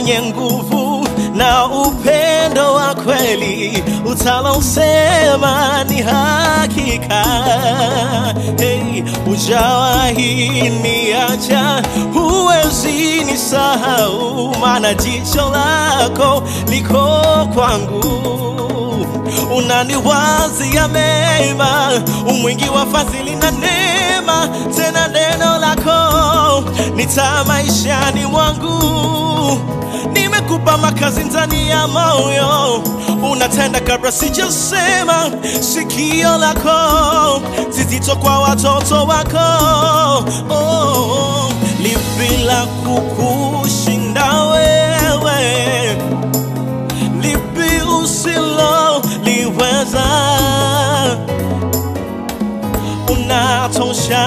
mwenye nguvu na upendo wa kweli, utalosema ni hakika. Hey, ujawahi niacha, huwezi nisahau, maana jicho lako liko kwangu unaniwazia mema, umwingi wa fadhili na neema, tena neno lako nita maishani mwangu. Nimekupa makazi ndani ya moyo, unatenda kabla sijasema. Sikio lako zizito kwa watoto wako, oh, lipi la kukushinda wewe? lipi usiloliweza? Unatosha,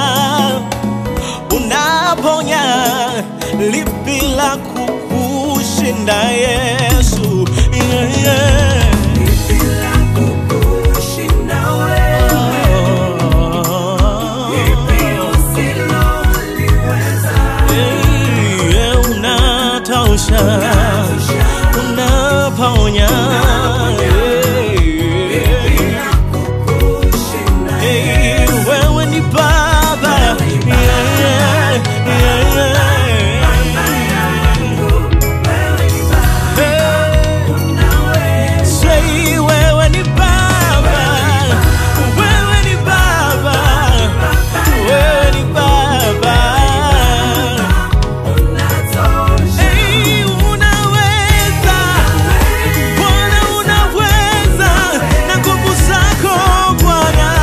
unaponya, lipi la kukushinda Yesu? Yeah, yeah. Hey, yeah, unatosha, unaponya. Hey, wewe ni Baba. Yeah, yeah, yeah, yeah. Hey, say wewe ni Baba. Wewe ni Baba. Wewe ni Baba. Hey, unaweza Bwana, unaweza na nguvu zako Bwana,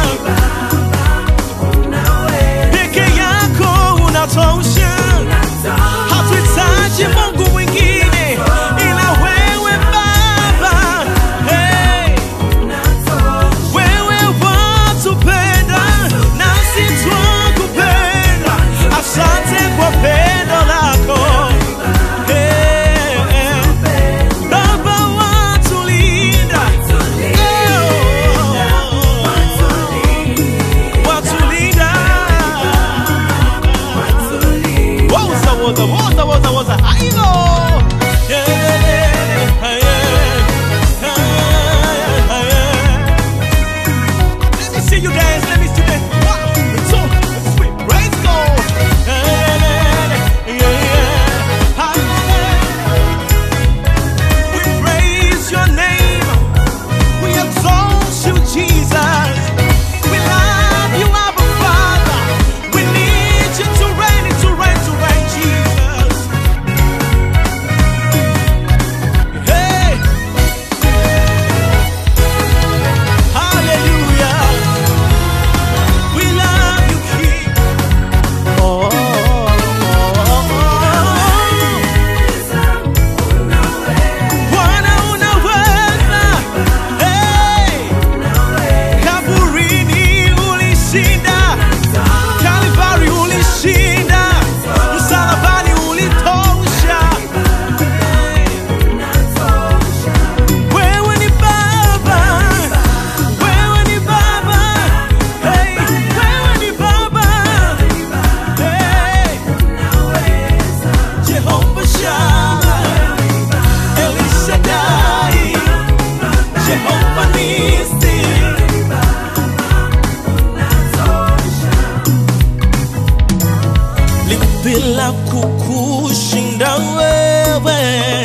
peke yako unatosha. Hatuhitaji Mungu mwingine ila wewe Baba. Hey, wewe watupenda nasi twakupenda. Asante kwa pendo lako. Hey, Baba watulinda, watulinda. Woza, woza, woza, woza, woza. Aigo. Yeah, yeah, yeah, yeah, yeah. Let me see you dance. Let me see that. One, two, three. Praise God. Yeah, yeah, yeah. We praise your name. We exalt you, Jesus. We love you, Abba Father. We need you to reign, to reign, to reign, Jesus. Hey, hallelujah. We love you, King. Oh, Bwana unaweza. Hey, kaburini ulishinda, Kalvari ulishinda, msalabani ulitosha. Wewe ni Baba, wewe ni Baba, hey, wewe ni Baba, hey, Jehovah Shammah, El Shaddai, Jehovah Nissi. lipi la kukushinda wewe?